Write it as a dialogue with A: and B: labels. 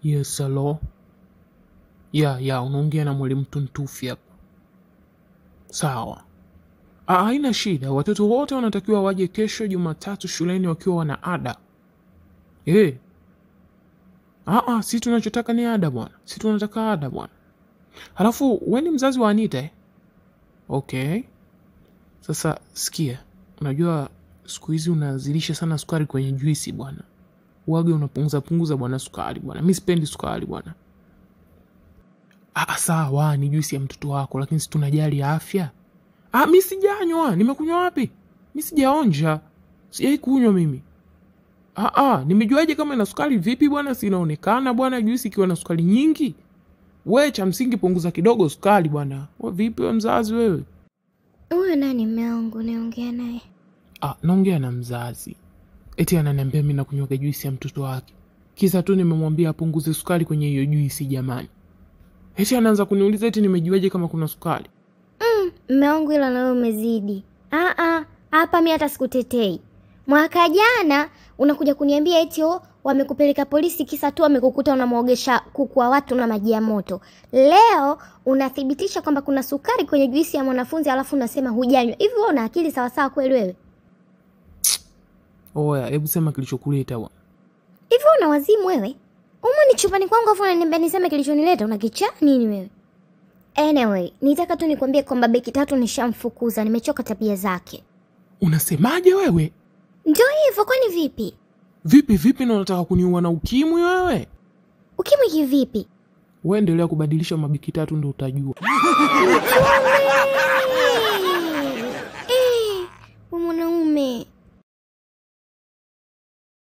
A: Yes, hello. Ya, ya, unaongea na mwalimu Tuntufi hapa. Sawa. Ah, haina shida. Watoto wote wanatakiwa waje kesho Jumatatu shuleni wakiwa wana ada. Eh. Ah, ah, si tunachotaka ni ada bwana. Si tunataka ada bwana. Halafu wewe ni mzazi wa Anita eh? Okay. Sasa sikia, unajua siku hizi unazilisha sana sukari kwenye juisi bwana. Uage unapunguza punguza bwana sukari bwana. Mi sipendi sukari bwana. Ah, sawa, ni juisi ya mtoto wako, lakini si tunajali afya. Ah, mi sijanywa. Nimekunywa wapi? Mi sijaonja, sijai kunywa mimi. Ah, ah, nimejuaje kama ina sukari? Vipi bwana, si inaonekana bwana juisi ikiwa na sukari nyingi. We cha msingi punguza kidogo sukari bwana. We vipi we mzazi wewe?
B: Huyo nani mme wangu naongea naye?
A: Ah, naongea na mzazi. Eti ananiambia mi nakunywaga juisi ya mtoto wake, kisa tu nimemwambia apunguze sukari kwenye hiyo juisi. Jamani, eti anaanza kuniuliza eti nimejuaje kama kuna sukari.
B: Mme wangu ila nawe umezidi. Ah ah, hapa mi hata sikutetei. Mwaka jana unakuja kuniambia eti oh, wamekupeleka polisi kisa tu wamekukuta unamwogesha kuku wa watu na maji ya moto. Leo unathibitisha kwamba kuna sukari kwenye juisi ya mwanafunzi alafu unasema hujanywa. Hivi wewe una akili sawasawa kweli wewe?
A: Oya, hebu sema kilichokuleta bwana.
B: Hivi wewe una wazimu wewe? Umo ni chumbani kwangu afu unaniambia niseme kilichonileta, una kichaa nini wewe? Anyway, nitaka tu nikwambie kwamba beki tatu nishamfukuza, nimechoka tabia zake.
A: Unasemaje wewe?
B: Ndio hivyo, kwani vipi?
A: Vipi vipi, na unataka kuniua na ukimwi wewe?
B: Ukimwi kivipi?
A: Wewe endelea kubadilisha mabiki tatu ndo utajua.
B: Wewe!